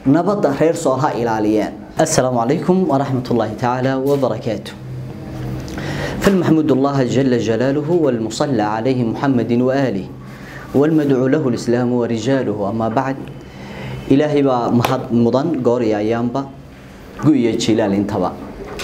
nabadda reer sool ha ilaaliyeen assalaamu calaykum waraxmat ullaahi tacaala wabarakaatu فالمحمود الله جل جلاله والمصلى عليه محمد وآله والمدعو له الإسلام ورجاله أما بعد إلهي با محد مضان قوري أيامبا قوية جلال انتبا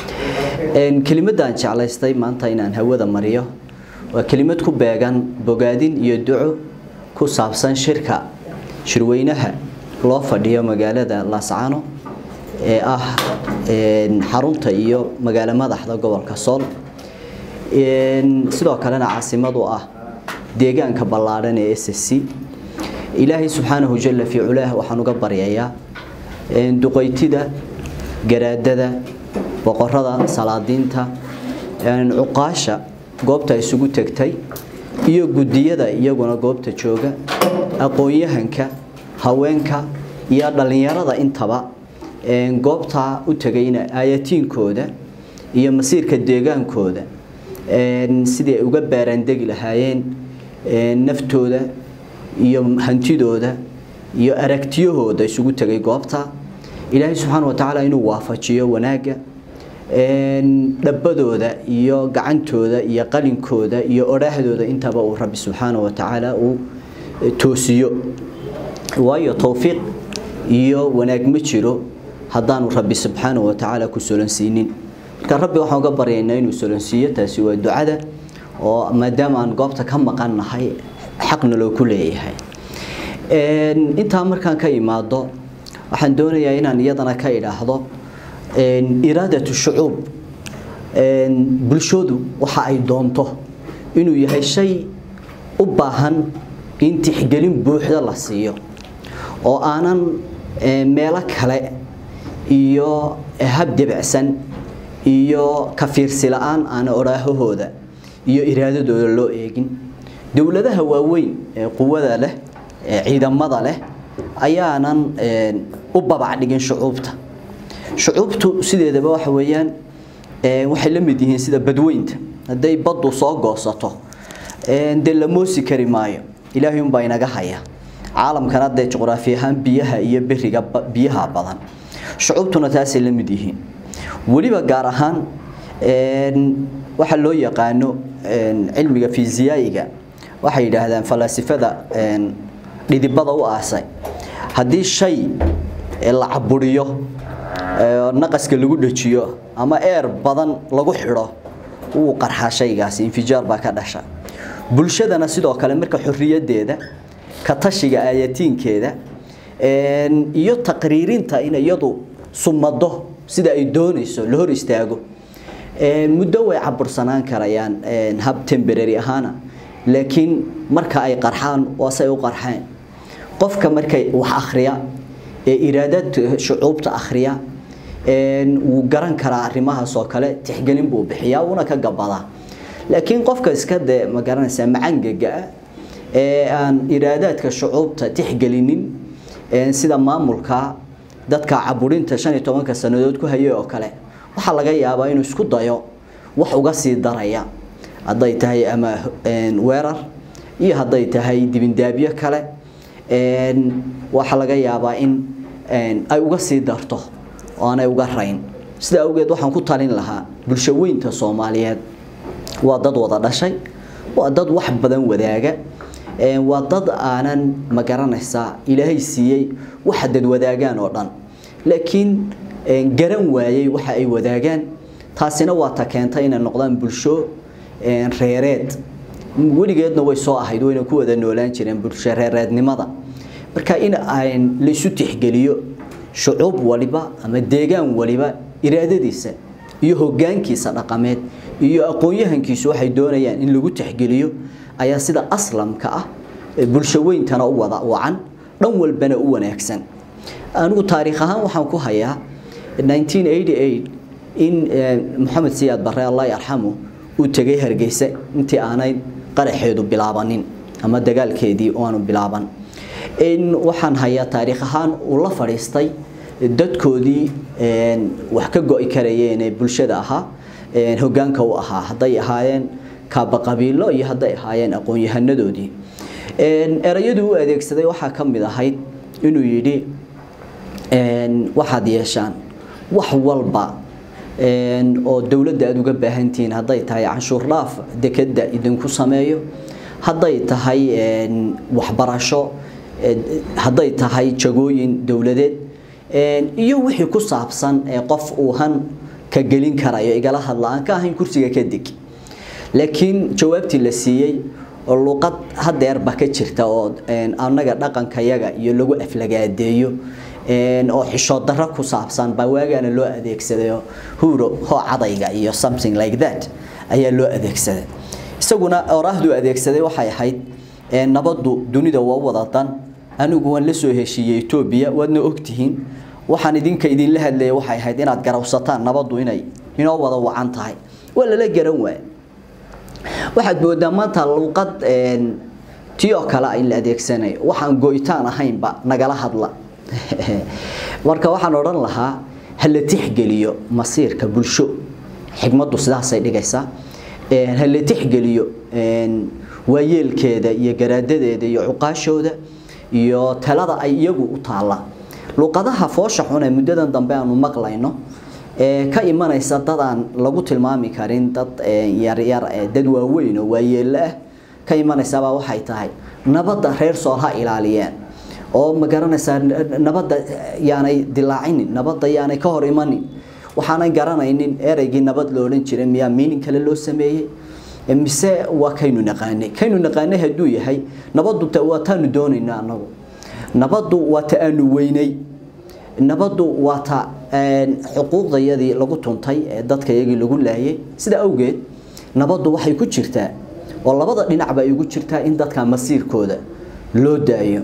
كلمة دان جعل استي ما انت إنان هودا مريو وكلمة كباقان بقادين يدعو كسابسان شركة شروينها loo fadhiyo magaalada laascaano ee ah xarunta iyo magaalo madaxda gobolka sool sidoo kalena caasimadu ah deegaanka ballaadhan ee s c ilaahay subxaanahu jalla fii culaah waxaan uga baryayaa duqaytida garaadada boqorada salaadiinta cuqaasha goobta isugu tegtay iyo gudiyada iyaguna goobta jooga aqoon-yahanka haweenka iyo dhallinyarada intaba goobtaa u tegayna aayatiinkooda iyo masiirka deegaankooda sidii ay uga baaraandegi lahaayeen naftooda iyo hantidooda iyo aragtiyahooda isugu tegay goobta ilaahay subxaana watacaala inuu waafajiyo wanaagga dhabbadooda iyo gacantooda iyo qalinkooda iyo odhaahdooda intaba uu rabbi subxaana watacaala uu toosiyo waayo towfiiq iyo wanaag ma jiro haddaanu rabbi subxaana watacaala ku solansiinin marka rabbi waxaan uga baryaynaa inuu solansiiyo taasi waa ducada oo maadaama aan goobta ka maqannahay xaqna loo ku leeyahay intaa markaan ka imaado waxaan doonayaa inaan iyadana ka idhaahdo iraadatu shucuub bulshadu waxa ay doonto inuu yahay shay u baahan in tixgelin buuxda la siiyo oo aanan meelo kale iyo hab debicsan iyo ka fiirsi la-aan aana odhaahahooda iyo iraadadooda loo eegin dowladaha waaweyn ee quwada leh ee ciidamada leh ayaanan u babac dhigin shucuubta shucuubtu sideedaba waxa weeyaan waxay la mid yihiin sida badweynta hadday baddu soo goosato dee la moosi kari maayo ilaahay unbaa inaga haya caalamkana dee juqraafi ahaan biyaha iyo beriga biyaha badan shucuubtuna taasay la mid yihiin weliba gaar ahaan waxa loo yaqaano cilmiga fiisiyaayiga waxay yidhaahdaan falaasifada dhidibada u aasay haddii shay la caburiyo naqaska lagu dhajiyo ama eer badan lagu xidho wuu qarxaa shaygaasi infijaar baa ka dhasha bulshadana sidoo kale marka xorriyadeeda ka tashiga aayatiinkeeda iyo taqriirinta in iyadu sumado sida ay doonayso la hor istaago muddo way cabursanaan karayaan hab temporary ahaana laakiin marka ay qarxaan waasay u qarxeen qofka markay wax akhriya ee iraadad shucuubta akhriya wuu garan karaa arrimahaas oo kale tixgelin buu bixiyaa wuuna ka gabadaa laakiin qofka iska dee ma garanaysaa macangaga ah ee aan iraadaadka shucuubta tixgelinin sida maamulka dadka caburinta shan iyo tobanka sannadood ku hayay oo kale waxaa laga yaabaa inuu isku dayo wax uga sii daraya hadday tahay ama weerar iyo hadday tahay dibindaabyo kale waxaa laga yaabaa in ay uga sii darto oo aanay uga rayn sida awgeed waxaan ku talin lahaa bulsho weynta soomaaliyeed waa dad wada dhashay waa dad wax badan wadaaga waa dad aanan ma garanaysaa ilaahay siiyey waxa dad wadaagaan oo dhan laakiin garan waayey waxa ay wadaagaan taasina waa ta keentay inay noqdaan bulsho reereed weligeedna way soo ahayd wayna ku wada noolaan jireen bulsho reereednimada marka in aan la isu tixgeliyo shucuub waliba ama deegaan waliba iraadadiisa iyo hogaankiisa dhaqameed iyo aqoon-yahankiisu waxay doonayaan in lagu tixgeliyo ayaa sida aslamka ah bulsho weyntana u wada wacan dhan walbana u wanaagsan anigu taariikh ahaan waxaan ku hayaa 1988 in maxamed siyaad barre allah yarxamu uu tegay hargeysa intii aanay qaraxeedu bilaabanin ama dagaalkeedii aanu bilaaban in waxaan hayaa taariikh ahaan uu la fadhiistay dadkoodii wax ka go'i karayeen ee bulshada ahaa hogaanka u ahaa hadday ahaayeen kaaba qabiilo iyo hadday ahaayeen aqoon-yahanadoodii erayadii u adeegsaday waxaa ka mid ahayd inuu yidhi waxaad yeeshaan wax walba oo dowladda aada uga baahantihiin hadday tahay canshuur dhaaf dekeda idinku sameeyo hadday tahay waxbarasho hadday tahay jagooyin dowladeed iyo wixii ku saabsan qof uu han ka gelin karayo igala hadla aan ka ahayn kursiga ka deg laakiin jawaabtii la siiyey oo luqad hadeerba ka jirta oo annaga dhaqankayaga iyo lagu aflagaadeeyo oo xishood darro ku saabsan baa waagaana loo adeegsadayo huro hoo cadayga iyo something like that ayaa loo adeegsaday isaguna oraahdu adeegsaday waxay ahayd nabadu dunida waa wada dan anigu waan la soo heshiiyey Ethiopia waadna ogtihiin waxaan idinka idinla hadlayay waxay ahayd inaad garawsataan nabadu inay inoo wada wacan tahay waa lala garan waay waxaad moodaa maanta luqad tiyo kale in la adeegsanayo waxaan go'itaan ahaynba nagala hadla marka waxaan odhan lahaa hala tixgeliyo masiirka bulsho xigmaddu sidaasay dhigaysaa hala tixgeliyo waayeelkeeda iyo garaadadeeda iyo cuqaashooda iyo talada ay iyagu u taalla luqadaha foosha xun ee muddadan dambe aanu maqlayno ee ka imanaysa dad aan lagu tilmaami karin dad yaryar dad waaweyn oo waayeelo ah ka imanaysabaa waxay tahay nabadda reer sool ha ilaaliyeen oo ma garanaysaa nabadda yaanay dilaacinin nabadda yaanay ka hor imanin waxaanay garanaynin ereygii nabad lo odhan jiray miyaa miinin kale loo sameeyey mise waa kaynu naqaanay kaynu naqaanay hadduu yahay nabaddu waa taanu doonayna annagu nabaddu waa ta aanu weynay nabaddu waa ta xuquuqdayadii lagu tuntay ee dadka iyagii lagu laayay sida awgeed nabaddu waxay ku jirtaa oo labada dhinacba ay ugu jirtaa in dadka masiirkooda loo daayo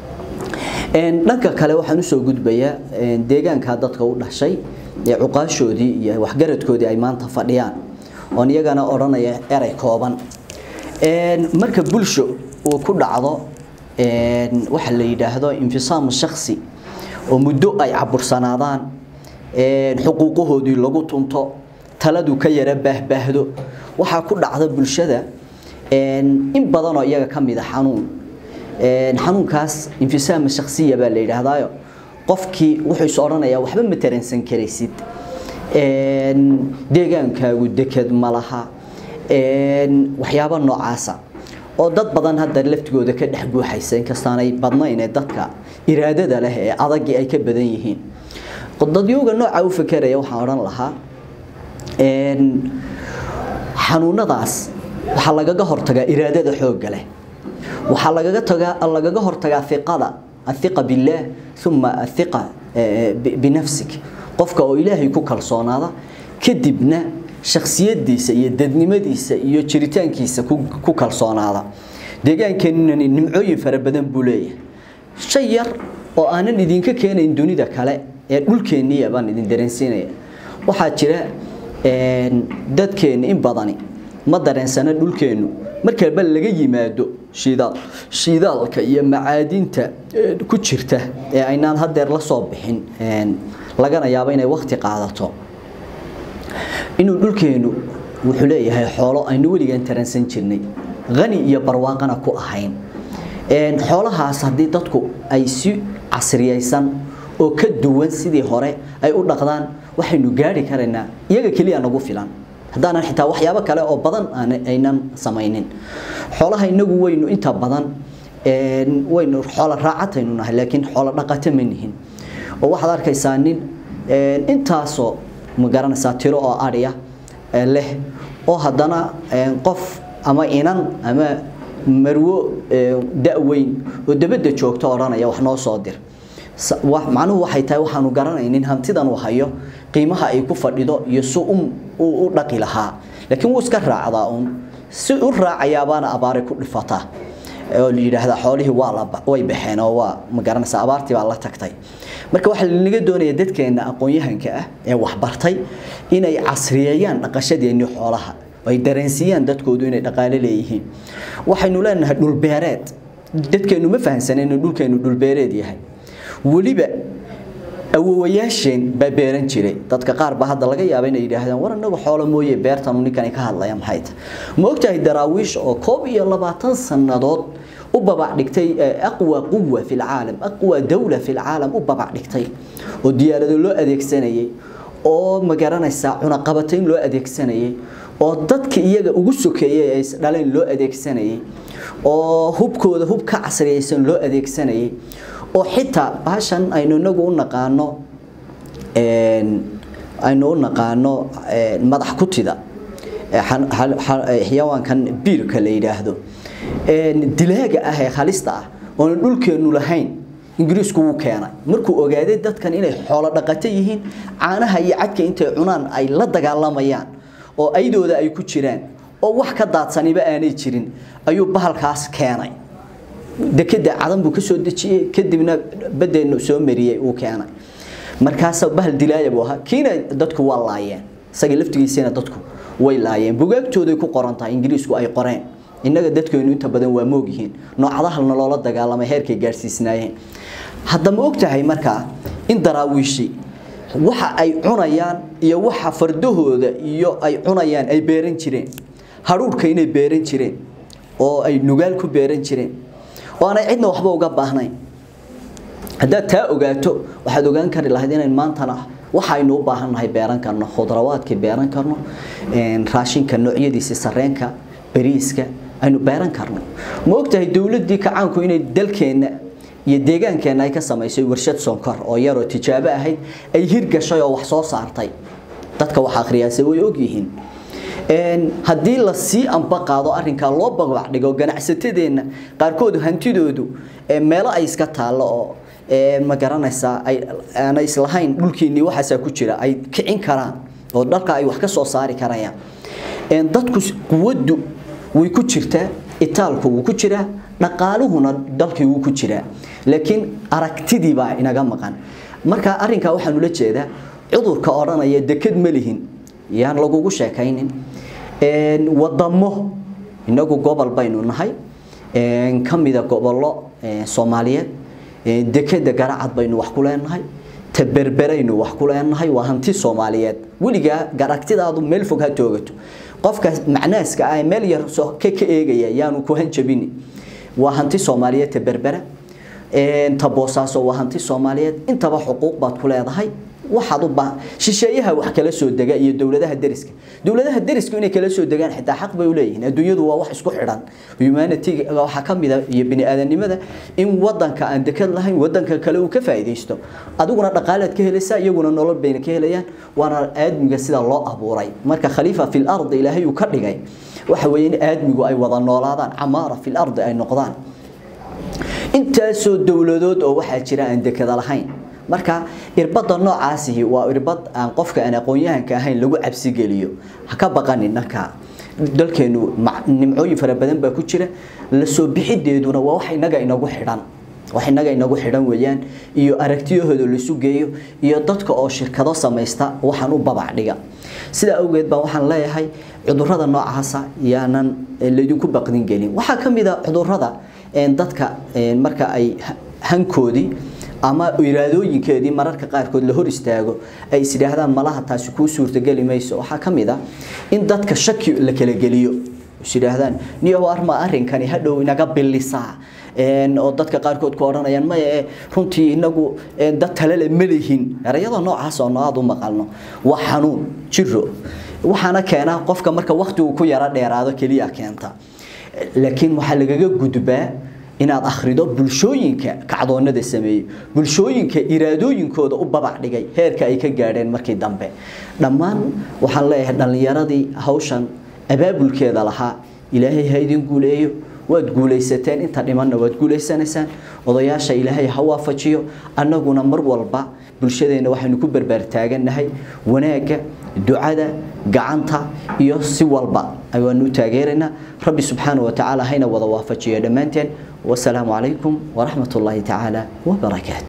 dhanka kale waxaan usoo gudbayaa deegaanka dadka u dhashay ee cuqaashoodii iyo waxgaradkoodii ay maanta fadhiyaan oon iyagana odhanaya erey kooban marka bulsho uu ku dhacdo waxa la yidhaahdo infisaamu shaksi oo muddo ay cabursanaadaan xuquuqahoodii lagu tunto taladu ka yara baahbaahdo waxaa ku dhacda bulshada in badanoo iyaga ka mid a xanuun xanuunkaas infisaama shaksiya baa la yidhaahdaayo qofkii wuxuu is odhanayaa waxba ma taransan karaysid deegaankaagu deked ma laha waxyaabo noocaasa oo dad badan hadda laftigooda ka dhex guuxaysa inkastaanay badnayn ee dadka iraadada leh ee adagii ay ka badan yihiin dadyooga nooca u fakeraya waxaan odhan lahaa xanuunadaas waxaa lagaga hortagaa iraadada xoogga leh waxaa lagaga tagaa lagaga hortagaa iqada athiqa billaah uma athiqa binafsik qofka oo ilaahay ku kalsoonaada kadibna shakhsiyadiisa iyo dadnimadiisa iyo jiritaankiisa ku kalsoonaada deegaankeenani nimcooyin fara badan buu leeyahay shay yar oo aanan idinka keenayn dunida kale ee dhulkeenniya baan idin dareensiinaya waxaa jira dadkeenna in badani ma dareensana dhulkeennu markalba laga yimaado shidaal shidaalka iyo macaadinta ku jirta ee aynaan hadeer la soo bixin lagana yaabo inay waqti qaadato inuu dhulkeennu wuxuu leeyahay xoolo aynu weligaan taransan jirnay qani iyo barwaaqana ku ahayn xoolahaas haddii dadku ay si casriyaysan oo ka duwan sidii hore ay u dhaqdaan waxaynu gaari karaynaa iyaga keliya nagu filan haddaanan xitaa waxyaabo kale oo badan aynan samaynin xoolaha inagu weynu inta badan waynu xoolo raacataynu nahay laakiin xoolo dhaqato ma nihin oo waxaad arkaysaa nin intaasoo ma garanaysaa tiro oo adhiya leh oo haddana qof ama inan ama marwo da-weyn oo dabadda joogto odhanaya wax noo soo dir macnuhu waxay tahay waxaanu garanaynin hantidan uu hayo qiimaha ay ku fadhido iyo si u dhaqi lahaa laakiin wuu iska raacdaa uun si u raacayabaana abaari ku dhifataa oo la yidhaahdaa xoolihii waa la way baxeen oo waa ma garanaysaa abaartii baa la tagtay marka waxaa lanaga doonayaa dadkeena aqoon-yahanka ah ee waxbartay inay casriyeeyaan dhaqashadeennii xoolaha ay dareensiiyaan dadkoodu inay dhaqaale leeyihiin waxaynu leenahay dhulbeereed dadkeenu ma fahamsanen inuu dhulkeenu dhulbeereed yahay weliba awowayaasheen baa beeran jiray dadka qaar baa hadda laga yaaba inay yidhaahdaan war anagu xoolo mooye beertanu ninkani ka hadlaya maxay tahay ma ogtahay daraawiish oo koob iyo labaatan sannadood u babac dhigtay aqwa quwa fi lcaalam aqwa dawla fi lcaalam u babac dhigtay oo diyaarado loo adeegsanayay oo magaranaysaa cunaqabatayn loo adeegsanayay oo dadka iyaga ugu sokeeyay ay dhaleen loo adeegsanayay oo hubkooda hub ka casriyaysan loo adeegsanayay oo xitaa baashan aynu inagu u naqaano aynu u naqaano madax kutida xayawaankan biirka la yidhaahdo dilaaga ah ee halista ah oona dhulkeennu lahayn ingiriisku wuu keenay markuu ogaaday dadkan inay xoolo dhaqato yihiin caanaha iyo cadka intay cunaan ay la dagaalamayaan oo aydooda ay ku jiraan oo wax ka daadsaniba aanay jirin ayuu bahalkaas keenay dekeda cadan buu ka soo dejiyey kadibna badeenu soo mariyey uu keenay markaas bahal dilaaya buu ahaa kiina dadku waa laayeen isaga laftigiisina dadku way laayeen bugaagtooday ku qoran tahay ingiriisku ay qoreen innaga dadkeenu inta badan waa moog yihiin noocadahalna loola dagaalamay heerkay gaadhsiisnaayeen hadda ma ogtahay markaa in daraawiishi waxa ay cunayaan iyo waxa fardahooda iyo ay cunayaan ay beeran jireen hadhuurhka inay beeran jireen oo ay nugaal ku beeran jireen oo aanay cidna waxba uga baahnayn haddaad taa ogaato waxaad ogaan kari lahayd inayn maantana waxaynu u baahannahay beeran karno khudrawaadkii beeran karno raashinka noocyadiisa sareenka bariiska aynu beeran karno ma ogtahay dowladdii kacaanku inay dalkeenna iyo deegaankeenna ay ka samaysay warshad sonkor oo yaroo tijaabo ahayd ay hirgashay oo wax soo saartay dadka wax akhriyaase way ogyihiin haddii la sii amba qaado arrinkaa loo babac dhigo ganacsatadeenna qaarkood hantidoodu meelo ay iska taallo oo ma garanaysaa aanay islahayn dhulkiinnii waxaasaa ku jira ay kicin karaan oo dhalka ay wax ka soo saari karayaan dadku quwaddu way ku jirtaa itaalku wuu ku jiraa dhaqaaluhuna dalkii wuu ku jiraa laakiin aragtidii baa inaga maqan marka arrinkaa waxaan ula jeedaa cudurka odhanaya deked ma lihin yaan lagugu sheekaynin wadamo inagu gobol baynu nahay ka mida gobollo soomaaliyeed dekeda garacad baynu wax ku leenahay taberberaynu wax ku leenahay waa hanti soomaaliyeed weligaa aragtidaadu meel fog ha toogato qofka macnaaska ah meel yar ka ka eegaya yaanu ku hanjabini waa hanti soomaaliyeed taberbera ta boosaaso waa hanti soomaaliyeed intaba xuquuq baad ku leedahay waxaad u baa shisheeyaha wax kala soo dega iyo dowladaha deriska dowladaha derisku inay kala soo degaan xitaa xaq bay u leeyihiin adduunyadu waa wax isku xidhan humanity waxa ka mid ah iyo bini aadanimada in wadanka aan dekad lahayn wadanka kale uu ka faa'iideysto adiguna dhaqaalaad ka helaysaa iyaguna nolol bayna ka helayaan waana aadmiga sida loo abuuray marka khaliifa fil ardi ilaahay uu ka dhigay waxa weeye in aadmigu ay wada noolaadaan camaara fil ardi ay noqdaan intaasoo dowladood oo waxaa jira aan dekada lahayn marka irbada noocaasihi waa irbad aan qofka aan aqoon-yahanka ahayn lagu cabsi geliyo ha ka baqanin dhanka dalkeenu nimcooyin fara badan baa ku jira la soo bixideeduna waa wax inaga inagu xidhan wax inaga inagu xidhan weeyaan iyo aragtiyahooda laisu geeyo iyo dadka oo shirkado samaysta waxaan u babac dhiga sidaa awgeed baa waxaan leeyahay cudurrada noocaasa yaanan laydinku baqdin gelin waxaa ka mid a cudurrada dadka marka ay hankoodii ama iraadooyinkeedii mararka qaarkood la hor istaago ay isdhaahdaan malaha taasi kuu suurtageli mayso waxaa ka mid ah in dadka shaki la kala geliyo isdhaahdaan niyow arma arrinkani hadhow inaga bilisaa oo dadka qaarkood ku odhanayaan maya runtii inagu dad talele ma lihin erayada noocaas oo aada u maqalno waa xanuun jiro waxaana keenaa qofka marka waktigu ku yaro dheeraado keliya keenta laakiin waxaa lagaga gudbaa inaad akhrido bulshooyinka kacdoonada sameeyey bulshooyinka iraadooyinkooda u babac dhigay heerka ay ka gaadheen markii dambe dhammaan waxaan leeyahay dhallinyaradii hawshan abaabulkeeda lahaa ilaahay ha idin guuleeyo waad guulaysateen inta dhimanna waad guulaysanaysaan odayaasha ilaahay ha waafajiyo annaguna mar walba bulshadeenna waxaynu ku barbaartaagannahay wanaagga ducada gacanta iyo si walba ayaanu u taageeraynaa rabbi subxaana wa tacaala hayna wada waafajiyo dhammaanteen wasalaamu calaykum waraxmat ullaahi tacaala wabarakaatu